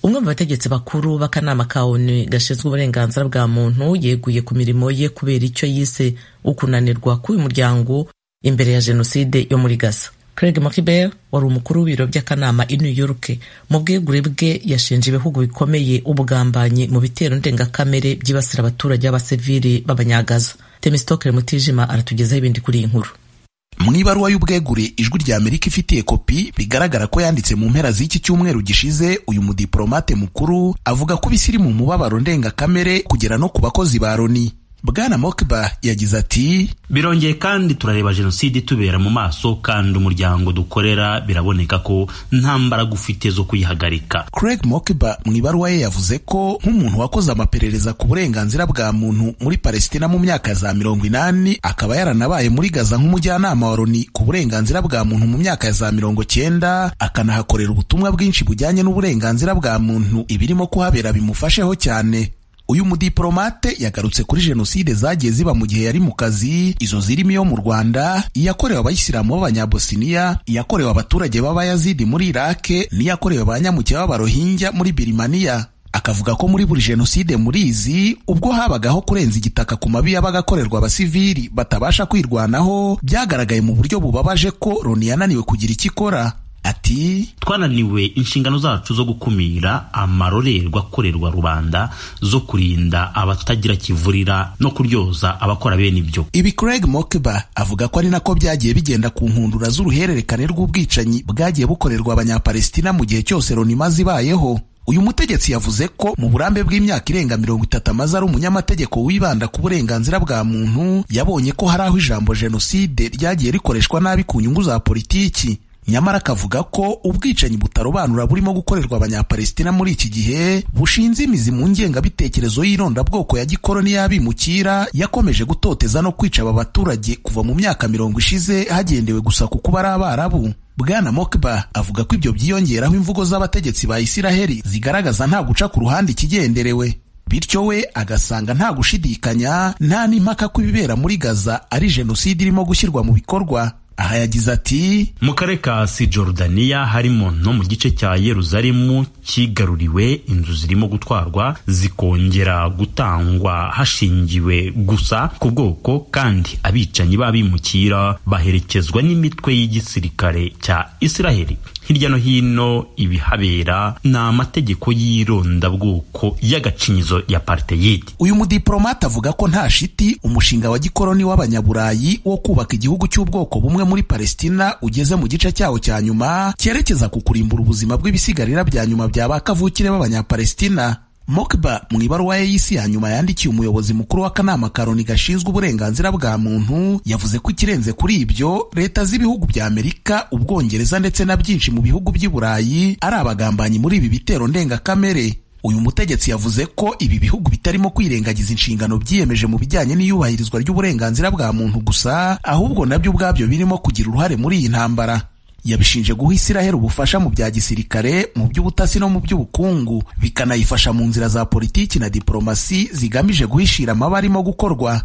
umwe mu bategetsi bakuru b'akanama ka onu gashinzwe uburenganzira bwa muntu yeguye ku mirimo ye kubera icyo yise ukunanirwa k'uyu muryango imbere ya jenoside yo muri gaza Craig Mocbel wari umukuru w'ibiro by'akanama i New York mu bwegure bwe yashinje ibihugu bikomeye ubugambanyi mu bitero ndengakamere byibasira abaturage b'abasivili b'abanyagaza Temistokere Mutijima aratugezaho ibindi kuri iyi nkuru mu ibaruwa y'ubwegure ijwi rya amerika ifitiye kopi bigaragara ko yanditse mu mpera z'iki cyumweru gishize uyu mudiplomate mukuru avuga ko ibisiri mu mubabaro ndengakamere kugera no ku bakozi ba loni bwana mokiba yagize ati birongeye kandi turareba jenoside itubera mu maso kandi umuryango dukorera biraboneka ko nta mbaraga ufite zo kuyihagarika craig mokiba mu ibaruwa ye yavuze ko nk'umuntu wakoze amaperereza ku burenganzira bwa muntu muri palestina mu myaka za mirongo inani akaba yaranabaye muri gaza nk'umujyanama wa loni ku burenganzira bwa muntu mu myaka ya za mirongo cyenda akanahakorera ubutumwa bwinshi bujyanye n'uburenganzira bwa muntu ibirimo kuhabera bimufasheho cyane uyu mudiplomate yagarutse kuri jenoside zagiye ziba mu gihe yari mu kazi izo zirimo iyo mu rwanda iyakorewe abayisilamu b'abanyabosiniya iyakorewe abaturage b'abayazidi muri irake n'iyakorewe ba nyamuke b'abarohinja muri birimaniya akavuga ko muri buri jenoside muri izi ubwo habagaho kurenza igitaka ku mabi yabaga akorerwa abasivili batabasha kwirwanaho byagaragaye mu buryo bubabaje ko loni yananiwe kugira icyo ikora ati twananiwe inshingano zacu zo gukumira amarorerwa akorerwa rubanda zo kurinda abatagira kivurira no kuryoza abakora bene ibyo ibi Craig Mokeba avuga ko ari nako byagiye bigenda ku nkundura z'uruhererekane rw'ubwicanyi bwagiye bukorerwa abanyapalestina mu gihe cyose Loni imaze ibayeho uyu mutegetsi yavuze ko mu burambe bw'imyaka irenga mirongo itatu amaze ari umunyamategeko wibanda ku burenganzira bwa muntu yabonye ko hari aho ijambo jenoside ryagiye rikoreshwa nabi ku nyungu za politiki nyamara akavuga ko ubwicanyi butarobanura burimo gukorerwa abanyapalestina muri iki gihe bushinze imizi mu ngengabitekerezo y'irondabwoko ya gikoroni y'abimukira yakomeje gutoteza no kwica aba baturage kuva mu myaka mirongo ishize hagendewe gusa ku kuba ari abarabu bwana mokba avuga ko ibyo byiyongeraho imvugo z'abategetsi ba isiraheli zigaragaza nta guca ku ruhande ikigenderewe bityo we agasanga nta gushidikanya nta n'impaka ko ibibera muri gaza ari jenoside irimo gushyirwa mu bikorwa aha yagize ati mu karere ka si jorudaniya harimo no mu gice cya yeruzalemu kigaruriwe inzu zirimo gutwarwa zikongera gutangwa hashingiwe gusa ku bwoko kandi abicanyi b'abimukira baherekezwa n'imitwe y'igisirikare cya isiraheli hirya no hino ibihabera ni amategeko y'irondabwoko y'agacinyizo ya parteyidi uyu mudiplomate avuga ko nta shiti umushinga wa gikoroni w'abanyaburayi wo kubaka igihugu cy'ubwoko bumwe muri palestina ugeze mu gice cyawo cya nyuma cyerekeza ku kurimbura ubuzima bw'ibisigarira bya nyuma bya ba kavukire b'abanyapalestina Mokba mu ibaruwa ye y'isi ya nyuma yandikiye umuyobozi mukuru w'akanama ka Loni gashinzwe uburenganzira bwa muntu yavuze ko ikirenze kuri ibyo leta z'ibihugu bya Amerika ubwongereza ndetse na byinshi mu bihugu by'i Burayi ari abagambanyi muri ibi bitero ndengakamere uyu mutegetsi yavuze ko ibi bihugu bitarimo kwirengagiza inshingano byiyemeje mu bijyanye n'iyubahirizwa ry'uburenganzira bwa muntu gusa ahubwo nabyo ubwabyo birimo kugira uruhare muri iyi ntambara yabishinje guha Isiraheli ubufasha mu bya gisirikare mu by'ubutasi no mu by'ubukungu bikanayifasha mu nzira za politiki na diporomasi zigamije guhishira amaba arimo gukorwa